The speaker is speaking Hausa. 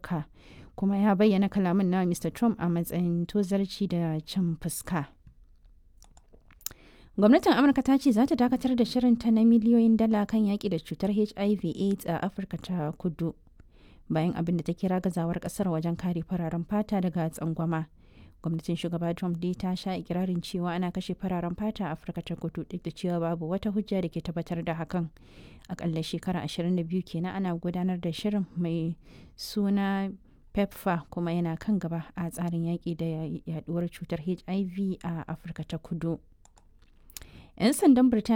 amurka kuma ya bayyana kalamin na mr trump a matsayin tozarci da cin fuska gwamnatin amurka ta ce za ta dakatar da shirinta na miliyoyin dala kan yaƙi da cutar hiv aids a afirka ta kudu bayan abin da ta kira gazawar kasar wajen kare fararen fata daga tsangwama gwamnatin shugaba trump dai ta sha ikirarin cewa ana kashe fararen fata a afirka ta kudu duk da cewa babu wata hujja da ke tabbatar da hakan akalla shekara 22 kenan ana gudanar da shirin mai suna pepfa kuma yana kan gaba a tsarin yaƙi da yaduwar cutar hiv a afirka ta kudu 'yan sandan birtaniya